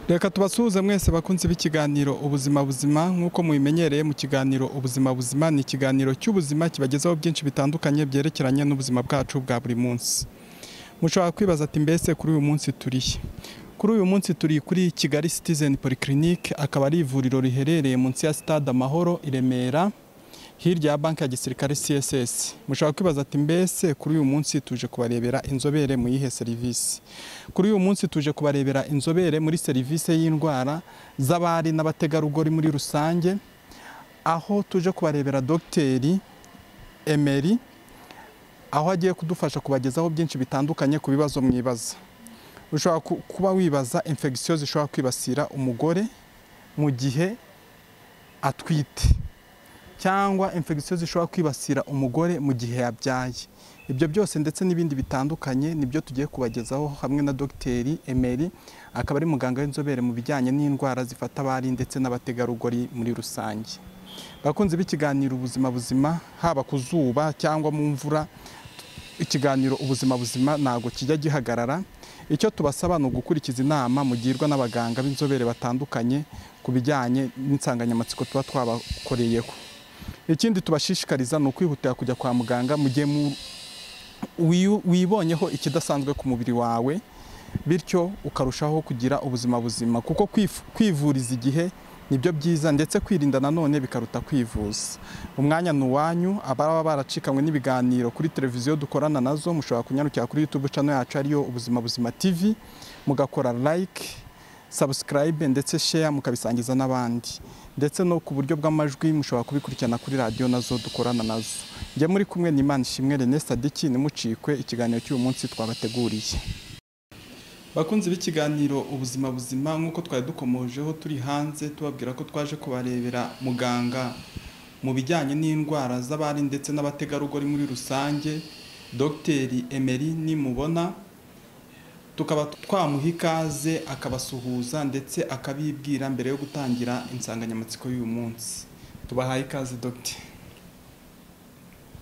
reka tubasuhuze mwese bakunzi b'ikiganiro ubuzima buzima nk'uko mubimenyereye mu kiganiro ubuzima buzima ni ikiganiro cy'ubuzima kibagezaho byinshi bitandukanye byerekeranye n'ubuzima bwacu bwa buri munsi mushobora kwibaza ati mbese kuri uyu munsi turihe kuri uyu munsi turi kuri kigali citizen polyclinic akaba ari ivuriro riherereye munsi ya stade amahoro i remera hirya ya banki ya gisirikare CSS mushobora kwibaza ati mbese kuri uyu munsi tuje kubarebera inzobere mu yihe serivisi kuri uyu munsi tuje kubarebera inzobere muri serivisi y'indwara z'abari n'abategarugori muri rusange aho tuje kubarebera dogiteri Emery aho agiye kudufasha kubagezaho byinshi bitandukanye ku bibazo mwibaza ushobora kuba wibaza infegisiyo zishobora kwibasira umugore mu gihe atwite cyangwa infegisiyo zishobora kwibasira umugore mu gihe yabyaye ibyo byose ndetse n'ibindi bitandukanye nibyo tugiye kubagezaho hamwe na dogiteri Emery akaba ari muganga w'inzobere mu bijyanye n'indwara zifata abari ndetse n'abategarugori muri rusange bakunze b'ikiganiro ubuzima buzima haba ku zuba cyangwa mu mvura ikiganiro ubuzima buzima ntabwo kijya gihagarara icyo tubasaba ni ugukurikiza inama mugirwa n'abaganga b'inzobere batandukanye ku bijyanye n'insanganyamatsiko tuba twabakoreyeho ikindi tubashishikariza ni ukwihutira kujya kwa muganga mu gihe wibonyeho ikidasanzwe ku mubiri wawe bityo ukarushaho kugira ubuzima buzima kuko kwivuriza igihe nibyo byiza ndetse kwirinda nanone bikaruta kwivuza umwanya ni uwanyu ababa baracikanywe n'ibiganiro kuri televiziyo dukorana nazo mushobora kunyarukira kuri yutube cano yacu ariyo ubuzima buzima tivi mugakora like sabusikarayibe ndetse sheya mukabisangiza n'abandi ndetse no ku buryo bw'amajwi mushobora kubikurikirana kuri radiyo nazo dukorana nazo njye muri kumwe n'imana ishimwe René Sadiki nimucikwe ikiganiro cy'uyu munsi twabateguriye bakunzi b'ikiganiro ubuzima buzima nk'uko twari dukomojeho turi hanze tubabwira ko twaje kubarebera muganga mu bijyanye n'indwara z'abari ndetse n'abategarugori muri rusange dogiteri Emery nimubona tukaba twamuha ikaze akabasuhuza ndetse akabibwira mbere yo gutangira insanganyamatsiko y'uyu munsi tubahaye ikaze dogite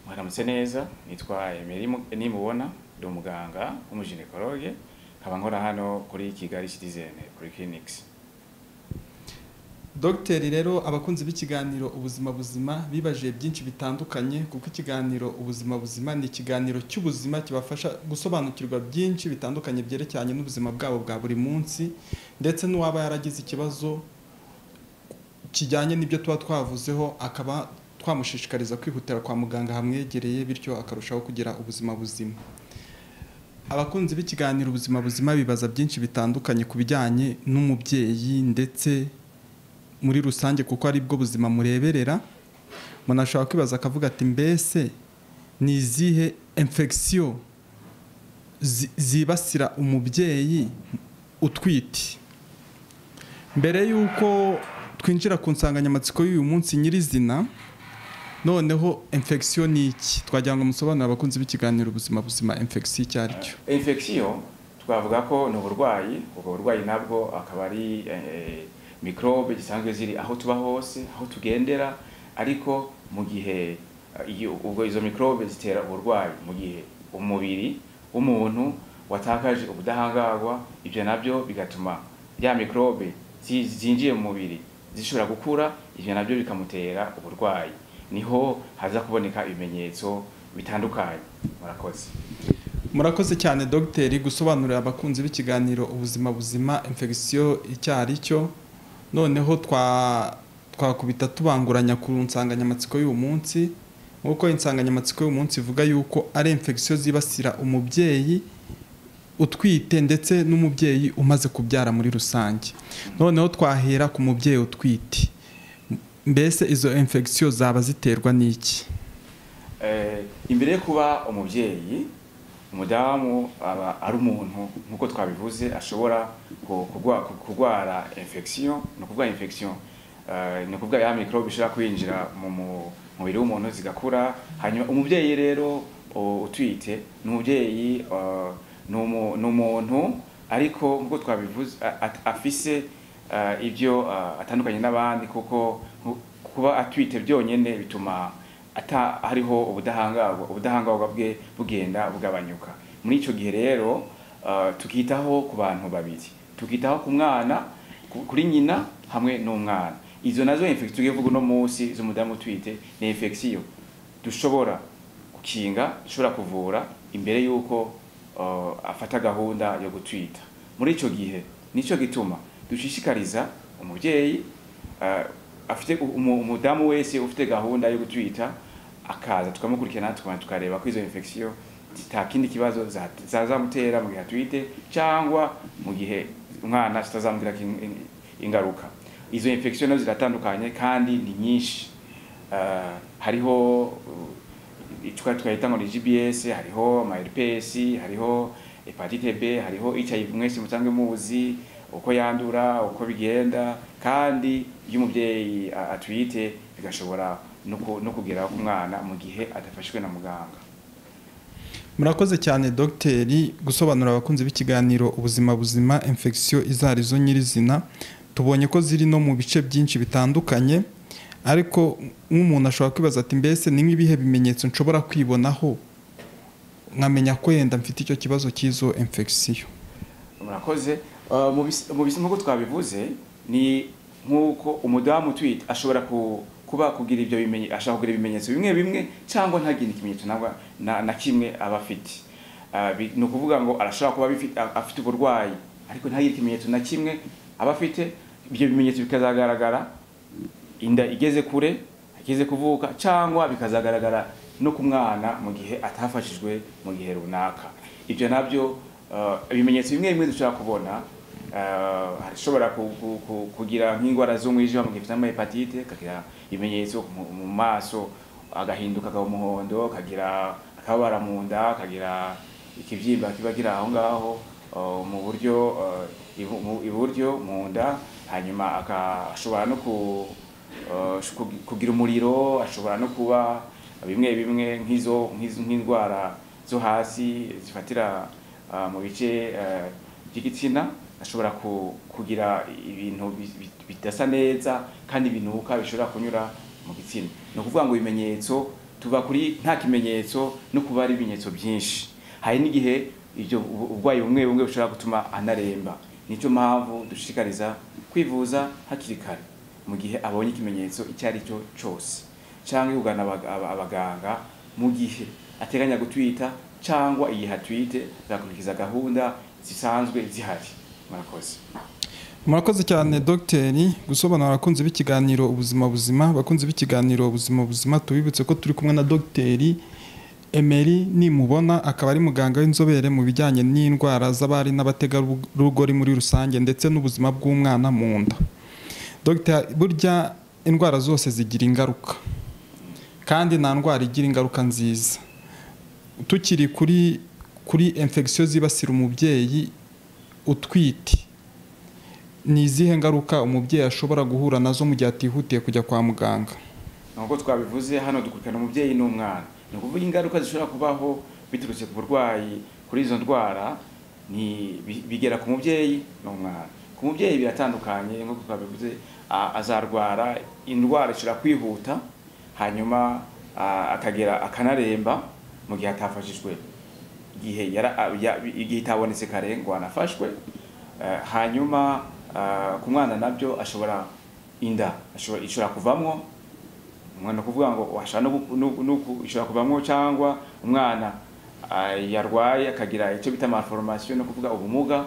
mwaramutse neza nitwa Emery nimubona ndi umuganga w'umujenekologe nkaba nkora hano kuri kigali citizen kuri clinics dogiteri rero abakunzi b'ikiganiro ubuzima buzima bibajiye byinshi bitandukanye kuko ikiganiro ubuzima buzima ni ikiganiro cy'ubuzima kibafasha gusobanukirwa byinshi bitandukanye byerekeranye n'ubuzima bwabo bwa buri munsi ndetse n'uwaba yaragize ikibazo kijyanye n'ibyo tuba twavuzeho akaba twamushishikariza kwihutira kwa muganga hamwegereye bityo akarushaho kugira ubuzima buzima abakunzi b'ikiganiro ubuzima buzima bibaza byinshi bitandukanye ku bijyanye n'umubyeyi ndetse muri rusange kuko ari bwo buzima mureberera umuntu ashobora kwibaza akavuga ati mbese ni izihe infegisiyo zibasira umubyeyi utwite mbere y'uko twinjira ku nsanganyamatsiko y'uyu munsi nyirizina noneho infegisiyo ni iki twagira ngo musobanurire abakunzi b'ikiganiro ubuzima buzima infegisiyo icyo ari cyo infegisiyo twavuga ko ni uburwayi ubwo burwayi nabwo akaba ari mikorobe zisanzwe ziri aho tuba hose aho tugendera ariko mu gihe ubwo izo mikorobe zitera uburwayi mu gihe umubiri w'umuntu watakaje ubudahangarwa ibyo nabyo bigatuma ya mikorobe zinjiye mu mubiri zishobora gukura ibyo nabyo bikamutera uburwayi niho haza kuboneka ibimenyetso bitandukanye murakoze murakoze cyane dogiteri gusobanurira abakunzi b'ikiganiro ubuzima buzima infegisiyo icyo ari cyo noneho twakubita tubanguranya ku nsanganyamatsiko y'uyu munsi nk'uko insanganyamatsiko y'uyu munsi ivuga yuko ari infegisiyo zibasira umubyeyi utwite ndetse n'umubyeyi umaze kubyara muri rusange noneho twahera ku mubyeyi utwite mbese izo infegisiyo zaba ziterwa n'iki imbere yo kuba umubyeyi umudamu aba ari umuntu nk'uko twabivuze ashobora kurwara infection ni ukuvuga infection ni ukuvuga ya microbe ishobora kwinjira mu mubiri w'umuntu zigakura hanyuma umubyeyi rero utwite ni umubyeyi ni umuntu ariko nk'uko twabivuze afise ibyo atandukanye n'abandi kuko kuba atwite byonyine bituma ata hariho ubudahangarwa ubudahangarwa bwe bugenda bugabanyuka muri icyo gihe rero tukitaho ku bantu babiri tukitaho ku mwana ku- kuri nyina hamwe n'umwana izo nazo infection tugiye kuvuga uno munsi z'umudamu utwite ni infection dushobora gukinga dushobora kuvura imbere y'uko uh, afata gahunda yo gutwita muri icyo gihe nicyo gituma dushishikariza umubyeyi uh, afite u- umu- umudamu wese ufite gahunda yo gutwita akaza tukamukurikirana tukabanza tukareba ko izo infection nta kindi kibazo za- zazamutera mu gihe atwite cyangwa mu gihe umwana zitazamugirira ingaruka izo infection nazo ziratandukanye kandi ni nyinshi Uh, hariho uh, twa twahita ngo ni GBS hariho ama RPS hariho hepatite B hariho HIV mwese musanzwe muzi uko yandura uko bigenda kandi iyo umubyeyi a- atwite bigashobora no ku- no kugera ku mwana mu gihe adafashwe na muganga murakoze cyane dogiteri gusobanurira abakunzi b'ikiganiro ubuzima buzima infection izo ari zo nyirizina tubonye ko ziri no mu bice byinshi bitandukanye ariko nk'umuntu ashobora kwibaza ati mbese ni nk'ibihe bimenyetso nshobora kwibonaho nkamenya ko yenda mfite icyo kibazo cy'izo infection murakoze Uh, mu bis- mu bis- nk'uko twabivuze ni nk'uko umudamu utwite ashobora ku- kuba kugira ibyo bimenye ashobora kugira ibimenyetso bimwe bimwe cyangwa ntagire ikimenyetso nabwa- na, na kimwe aba afite Uh, bi- ni ukuvuga ngo arashobora kuba abifite- a- afite uburwayi ariko ntagire ikimenyetso na kimwe aba afite ibyo bimenyetso bikazagaragara inda igeze kure igeze kuvuka cyangwa bikazagaragara no ku mwana mu gihe atafashijwe mu gihe runaka ibyo nabyo uh, ibimenyetso bimwe bimwe dushobora kubona uh, harashobora ku- ku- ku- kugira nk'indwara z'umwijima mu gihe cyangwa hepatite kagira ibimenyetso mu- mu maso agahinduka akaba umuhondo kagira akababara mu nda kagira ikibyimba kiba kiri aho ngaho uh, mu buryo uh, ibu- mu- iburyo mu nda hanyuma aka- ashobora no ku uh, sh- kugi- kugira umuriro ashobora no kuba bimwe bimwe nk'izo nk'izo- nk'indwara zo hasi zifatira uh, mu bice uh, by'igitsina ashobora ku- kugira ibintu bi- bi- bidasa neza kandi binuka bishobora kunyura mu gitsina ni ukuvuga ngo ibimenyetso tuba kuri nta kimenyetso no kuba ari ibimenyetso byinshi hari n'igihe ibyo ubu- uburwayi bumwe bumwe bushobora gutuma anaremba nicyo mpamvu dushishikariza kwivuza hakiri kare mu gihe abonye ikimenyetso icyo ari cyo cyose cyangwa kugana abaga- aba- abaganga mu gihe ateganya gutwita cyangwa igihe atwite agakurikiza gahunda zisanzwe zihari murakoze murakoze cyane dogiteri gusobanura abakunzi b'ikiganiro ubuzima buzima abakunzi b'ikiganiro ubuzima buzima tubibutse ko turi kumwe na dogiteri emeri nimubona akaba ari muganga w'inzobere mu bijyanye n'indwara z'abari n'abategarugori muri rusange ndetse n'ubuzima bw'umwana mu nda dogiteri burya indwara zose zigira ingaruka kandi nta ndwara igira ingaruka nziza tukiri kuri kuri infection zibasira umubyeyi utwite ni izihe ngaruka umubyeyi ashobora guhura nazo mu gihe atihutiye kujya kwa muganga nkuko twabivuze hano dukurikirana umubyeyi n'umwana ni ukuvuga ingaruka zishobora kubaho biturutse ku burwayi kuri izo ndwara ni bi- bigera ku mubyeyi n'umwana ku mubyeyi biratandukanye nkuko twabivuze a- azarwara indwara ishobora kwihuta hanyuma a- akagera akanaremba mu gihe atafashijwe igihe yara a- ya- igihe itabonetse karengwa anafashwe eh, hanyuma ah, ku mwana nabyo ashobora inda ashobora ishobora kuvamwo umwana kuvuga ngo ashobora no gu- no- no ku- ishobora kuvamwo cyangwa umwana ah, yarwaye akagira icyo bita malformation no kuvuga ubumuga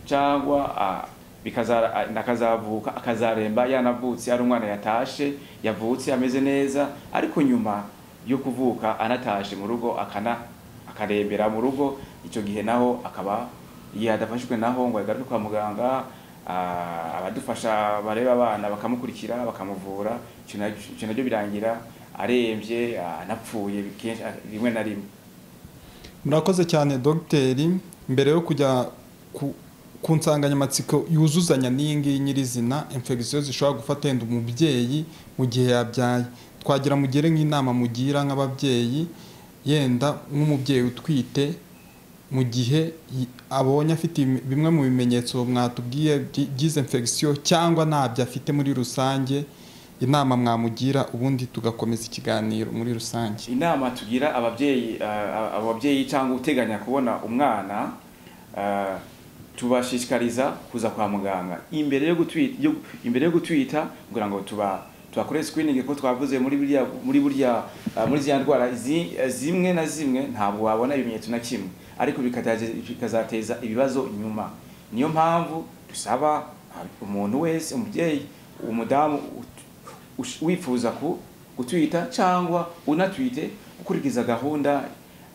cyangwa ah, bikaza ah, akazavuka akazaremba yanavutse ari umwana yatashe yavutse ameze neza ariko nyuma yo kuvuka anatashe mu rugo akana akarembera mu rugo icyo gihe naho akaba igihe adafashwe naho ngo agaruke kwa muganga ah, abadufasha bareba abana bakamukurikira bakamuvura icyo na- icyo nabyo birangira arembye ah, anapfuye kenshi ah, rimwe na rimwe murakoze cyane dogiteri mbere yo kujya ku- ku nsanganyamatsiko yuzuzanya n'iyi ngiyi nyirizina infection zishobora gufata yenda umubyeyi mu gihe yabyaye twagira mugire nk'inama mugira nk'ababyeyi yenda nk'umubyeyi utwite mu gihe yi- abonye afite ibi- bimwe mu bimenyetso mwatubwiye by- by'izo infection cyangwa ntabyo afite muri rusange inama mwamugira ubundi tugakomeza ikiganiro muri rusange inama tugira ababyeyi ah, ababyeyi cyangwa uteganya kubona umwana ah, tubashishikariza kuza kwa muganga imbere yo gutwita yo- imbere yo gutwita kugira ngo tuba tubakore screening ko twavuze muri burya muri burya ah, muri zya ndwara izi- eh, zimwe na zimwe ntabwo wabona ibimenyetso na kimwe ariko bikataje- bikazateza ibibazo inyuma niyo mpamvu dusaba ah, umuntu wese umubyeyi umudamu ut- ush- wifuza ku gutwita cyangwa unatwite gukurikiza gahunda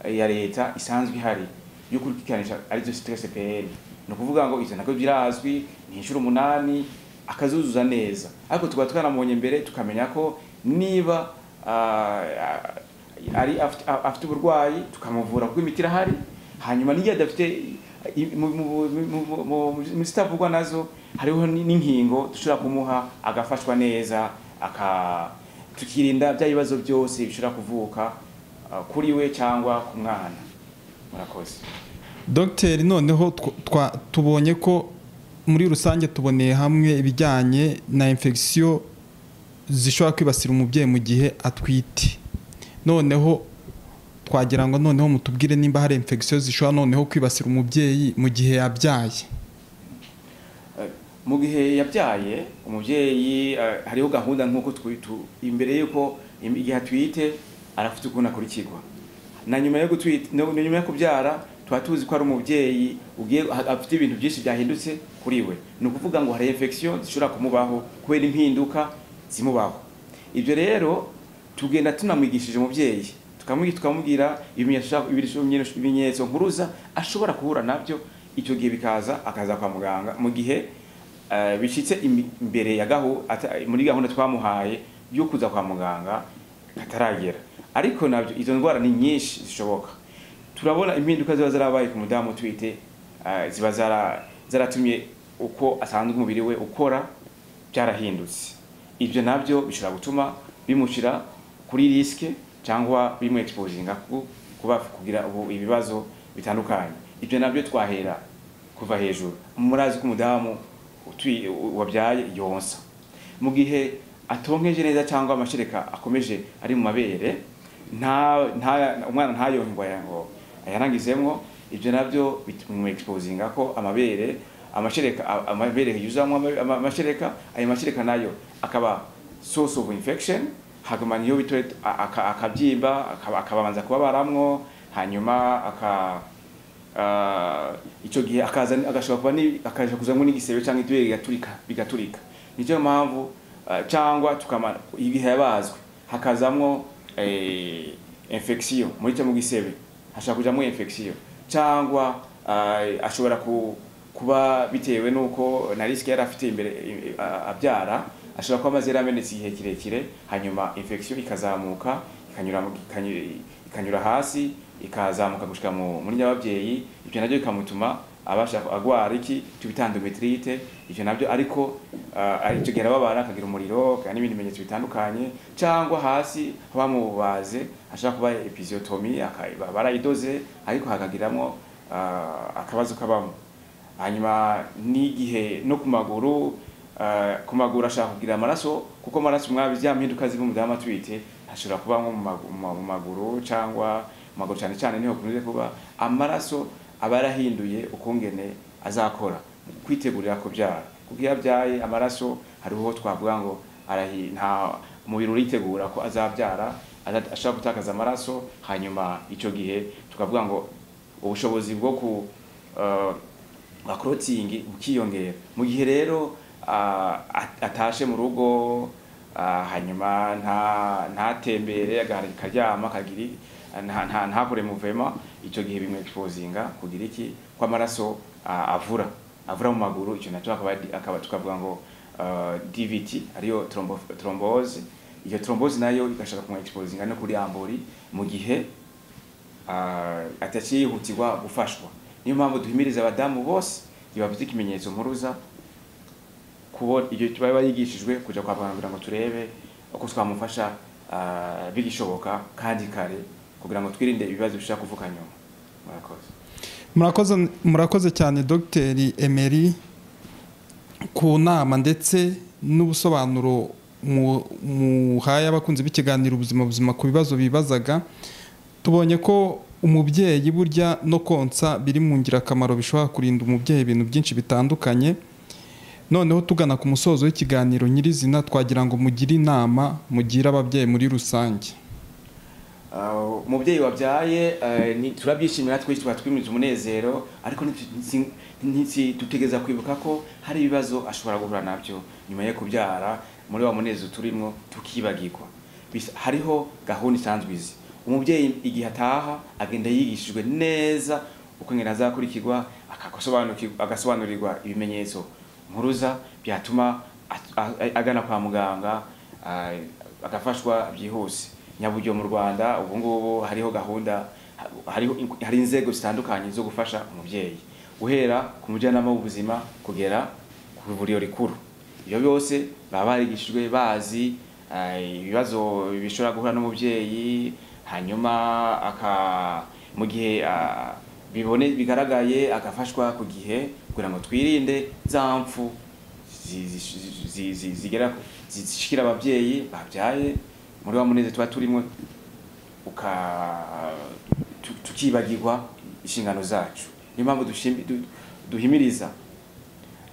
eh, ya leta isanzwe ihari yo kurikikanisha arizo stress PL ni ukuvuga ngo ivyo nabyo birazwi ni inshuro umunani akazuzuza neza ariko tukaba twaramubonye mbere tukamenya ko niba ah, ari afite- afite uburwayi tukamuvura kuko imiti irahari hanyuma n'iyo adafite i- mu- mu- mu- mu- mu- mu zitavugwa nazo hariho n- n'inkingo dushobora kumuha agafashwa neza aka tukirinda bya bibazo byose bishobora kuvuka ah, kuri we cyangwa ku mwana murakoze dogiteri noneho tw- twa- tubonye ko muri rusange tuboneye hamwe ibijyanye na infection zishobora kwibasira umubyeyi mu gihe atwite noneho twagira ngo noneho mutubwire nimba hari infection zishobora noneho kwibasira umubyeyi mu gihe yabyaye mu gihe yabyaye umubyeyi eh, hariho gahunda nk'uko twi- tu- imbere y'uko im- igihe atwite arafite ukuntu akurikirwa na nyuma yo gutwita no- na nyuma yo kubyara tuba tuzi ko ari umubyeyi ugiye ha- afite ibintu byinshi byahindutse kuri we ni ukuvuga ngo hari infection zishobora kumubaho kubera impinduka zimubaho ibyo rero tugenda tunamwigishije umubyeyi tukamwigisha tukamubwira ibimenyetso ashobora- ibimenyetso- ibimenyetso nkuruza ashobora guhura nabyo icyo gihe bikaza akaza kwa muganga mu gihe eh, bishyitse im- imbere ya gahu ata- muri gahunda twamuhaye yo kuza kwa muganga ataragera ariko nabyo izo ndwara ni nyinshi zishoboka turabona impinduka ziba zarabaye ku mudamu utwite eh, ziba zara- zaratumye uko asanzwe umubiri we ukora byarahindutse ibyo nabyo bishobora gutuma bimushyira kuri risike cyangwa bimwekipozinga kuba kugira ubu ibibazo bitandukanye ibyo nabyo twahera kuva hejuru murazi ko umudamu utwi- u- wabyaye yonsa mu gihe atonkeje neza cyangwa amashereka akomeje ari mu mabere nta nta- umwana ntayongwa ngo ayanangizemo ibyo nabyo bimwekipozinga ko amabere amashereka a- amabere yuzamo ama- ama- amashereka ayo mashereka nayo akaba source of infection haguma niyo bitore a- aka- akabyimba akaba- akabanza kubabaramwo hanyuma aka ah, icyo gihe akaza agashobora kuba ni- akaja kuzamo n'igisebe cyangwa itubere rigaturika bigaturika nicyo mpamvu ah, cyangwa tukama igihe yabazwe hakazamwo eh, infection muri cyo mu gisebe hashobora kujamo infection cyangwa ah, ashobora ku, kuba bitewe nuko na risike yari afite imbere eh, ah, abyara ashobora kuba amaze yaramenetse igihe kirekire hanyuma infection ikazamuka ikanyura mu- ikanyu- ikanyura hasi ikazamuka gushika mu muri nyababyeyi ibyo nabyo bikamutuma abasha agwara iki tubita endometrite ibyo nabyo ariko ah, ari cyo gihe arababara akagira umuriro akagira n'ibindi bimenyetso bitandukanye cyangwa hasi bamubaze ashobora kuba episiotomy akaba barayidoze ariko hakagiramwo ah, akabazo kabamo hanyuma n'igihe no ku maguru eh, ku maguru ashaka kugira amaraso kuko amaraso mwabi bya mpinduka ziva mu dama twite ashobora kuba nko mu magu- mu ma- mu maguru cyangwa mu maguru cyane cyane niho kunze kuba amaraso aba yarahinduye ukungene azakora mu kwitegurira kubyara kuko iyo abyaye amaraso hariho twavuga ngo arahi nta umubiri uritegura ko azabyara aza- ashobora gutakaza amaraso hanyuma icyo gihe tukavuga ngo ubushobozi bwo ku eh, bakorotingi bukiyongera mu gihe rero ah, at- atashe mu rugo ah, hanyuma nta ntatembere agahari karyama kagiri nta- nta- ntakore muvema icyo gihe bimwe exposinga kugira iki ko amaraso ah, avura avura mu maguru icyo nacyo akaba di- akaba tukavuga ngo ah, DVT ariyo trombo- thrombose iyo thrombose nayo igashaka kumwe exposinga no kuri ambori mu gihe ah, atakihutirwa gufashwa niyo mpamvu duhimiriza abadamu bose igihe bafite ikimenyetso mpuruza kubona ibyo baba barigishijwe kuja kwa muganga kugira ngo turebe uko twamufasha ah, bigishoboka kandi kare kugira ngo twirinde ibibazo bishobora kuvuka nyuma murakoze murakoze murakoze cyane dogiteri Emery ku nama ndetse n'ubusobanuro mu- muhaye abakunzi b'ikiganiro ubuzima buzima ku bibazo bibazaga tubonye ko umubyeyi burya no konsa biri mu ngirakamaro bishobora kurinda umubyeyi ibintu byinshi bitandukanye noneho tugana ku musozo w'ikiganiro nyirizina twagira ngo mugire inama mugire ababyeyi muri rusange Uh, umubyeyi wabyaye eh, ni- turabyishimira twese tuba twimiza umunezero ariko nitsi- nitsi- dutegereza kwibuka ko hari ibibazo ashobora guhura nabyo nyuma yo kubyara muri wa munezero turimo tukibagirwa Bis- hariho gahunda isanzwe izi umubyeyi igihe ataha agenda yigishijwe neza uko ngena azakurikirwa akasobanukirwa- agasobanurirwa ibimenyetso mpuruza byatuma at- a- agana kwa muganga ah, agafashwa byihuse nyaburyo mu rwanda ubu ngubu hariho gahunda hariho hari inzego zitandukanye zo gufasha umubyeyi guhera ku mujyanama w'ubuzima kugera ku ivuriro rikuru ibyo byose baba barigishijwe bazi eh, ibibazo bishobora guhura n'umubyeyi hanyuma aka mu gihe ah, bibone bigaragaye agafashwa ku gihe kugira ngo twirinde za mfu zi- zi- zi- zi- zigera ku- zishikira ababyeyi babyaye muri wa muneze tuba turimo uka tu- tukibagirwa inshingano zacu niyo mpamvu dushimi- du- duhimiriza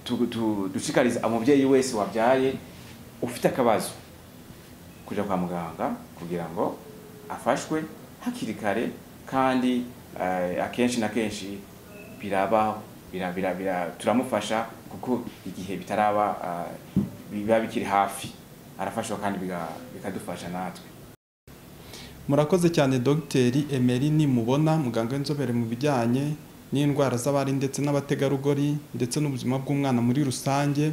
tu- tu- dushikariza umubyeyi wese wabyaye ufite akabazo kujya kwa muganga kugira ngo afashwe hakiri kare kandi eh, akenshi na kenshi biraba bira- bira- bira- turamufasha kuko igihe bitaraba eh, biba bikiri hafi arafashwa kandi biga- bikadufasha natwe murakoze cyane dogiteri emeli nimubona muganga w'inzobere mu bijyanye n'indwara z'abari ndetse n'abategarugori ndetse n'ubuzima bw'umwana muri rusange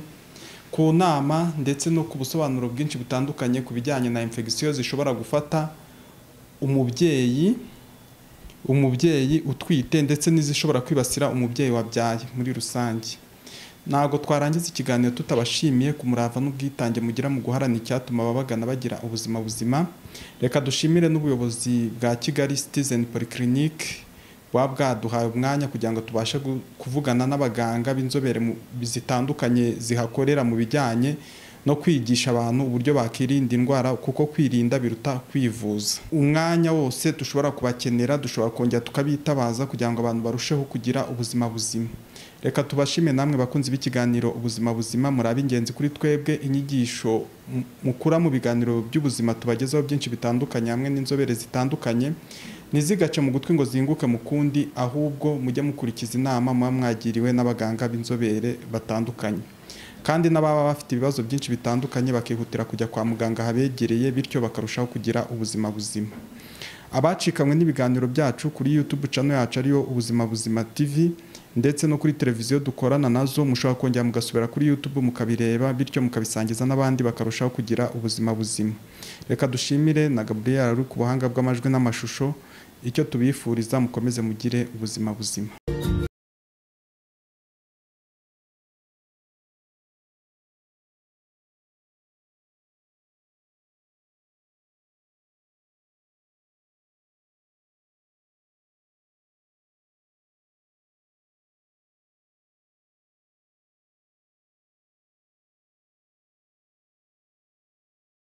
ku nama ndetse no ku busobanuro bwinshi butandukanye ku bijyanye na infegisiyo zishobora gufata umubyeyi umubyeyi utwite ndetse n'izishobora kwibasira umubyeyi wabyaye muri rusange ntabwo twarangiza ikiganiro tutabashimiye ku murava n'ubwitange mugira mu guharana icyatuma ababagana bagira ubuzima buzima reka dushimire n'ubuyobozi bwa kigali citizen polyclinic buba bwaduhaye umwanya kugira ngo tubashe gu- kuvugana n'abaganga b'inzobere mu- zitandukanye zihakorera mu bijyanye no kwigisha abantu uburyo bakirinda indwara kuko kwirinda biruta kwivuza umwanya wose dushobora kubakenera dushobora kongera tukabitabaza kugira ngo abantu barusheho kugira ubuzima buzima reka tubashime namwe bakunzi b'ikiganiro ubuzima buzima muri ab'ingenzi kuri twebwe inyigisho mu- mukura mu biganiro by'ubuzima tubagezaho byinshi bitandukanye hamwe n'inzobere zitandukanye ntizigace mu gutwi ngo zihinguke mu kundi ahubwo mujye mukurikiza inama muba mwagiriwe n'abaganga b'inzobere batandukanye kandi n'ababa bafite ibibazo byinshi bitandukanye bakihutira kujya kwa muganga habegereye bityo bakarushaho kugira ubuzima buzima abacikanywe n'ibiganiro byacu kuri YouTube channel yacu ariyo ubuzima buzima TV ndetse no kuri televiziyo dukorana nazo mushobora kongera mugasubira kuri YouTube mukabireba bityo mukabisangiza n'abandi bakarushaho kugira ubuzima buzima reka dushimire na Gabriel ari ku buhanga bw'amajwi n'amashusho icyo tubifuriza mukomeze mugire ubuzima buzima